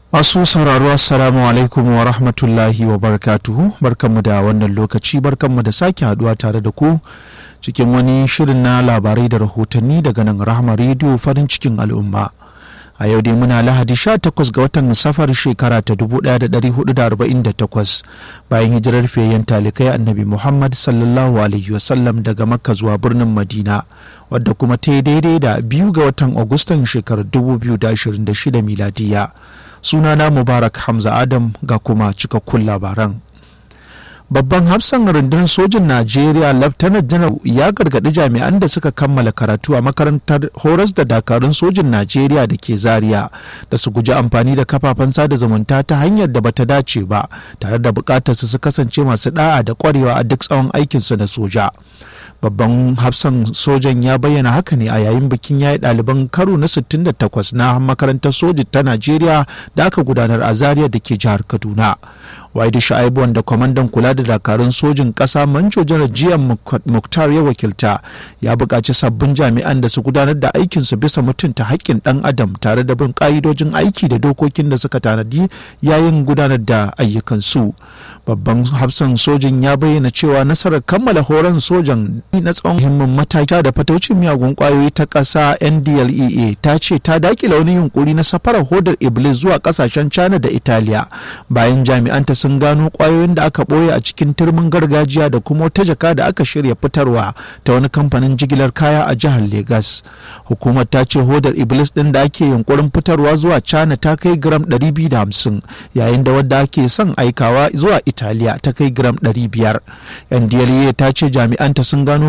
Masu sauraro assalamu alaikum wa rahmatullahi wa barakatuhu barkanmu da wannan lokaci barkanmu da sake haduwa tare da ku cikin wani shirin na labarai da rahotanni daga nan rahama rediyo farin cikin al'umma. a yau dai muna lahadi 18 ga watan safar shekara ta 1448 bayan hijirar fiyayyen talikai annabi muhammad sallallahu alaihi wasallam daga makka zuwa birnin madina wadda kuma ta yi daidai da biyu ga watan agustan shekarar 2026 miladiya sunana mubarak hamza adam ga kuma cikakkun labaran babban hafsan rundunar sojin najeriya laftanar janar ya gargaɗi jami'an da suka kammala karatu a makarantar horas da dakarun sojin najeriya da ke zaria da su guji amfani da kafafen sada zumunta ta hanyar da bata dace ba tare da bukatar su kasance masu da'a da kwarewa a duk tsawon aikinsu na soja babban hafsan sojan ya bayyana haka ne a yayin bikin yayi ɗaliban karo na 68 na makarantar soji ta najeriya da aka gudanar a zaria da ke jihar kaduna waidu sha'ibu wanda kwamandan kula da dakarun sojin ƙasa manjo janar jiyan muktar ya wakilta ya buƙaci sabbin jami'an da su gudanar da aikinsu bisa mutunta haƙƙin ɗan adam tare da bin ƙa'idojin aiki da dokokin da suka tanadi yayin gudanar da ayyukansu babban hafsan sojin ya bayyana cewa nasarar kammala horon sojan na tsawon muhimmin mataki da fataucin miyagun kwayoyi ta ƙasa ndlea ta ce ta dakila wani yunkuri na safarar hodar iblis zuwa ƙasashen china da italiya bayan jami'anta sun gano kwayoyin da aka ɓoye a cikin turmin gargajiya da kuma wata jaka da aka shirya fitarwa ta wani kamfanin jigilar kaya a jihar Legas. Hukumar ta ce hodar Iblis ɗin da ake yunkurin fitarwa zuwa China ta kai gram 250 yayin da wadda ake son aikawa zuwa Italiya ta kai gram 500. NDLEA ta ce jami'anta sun gano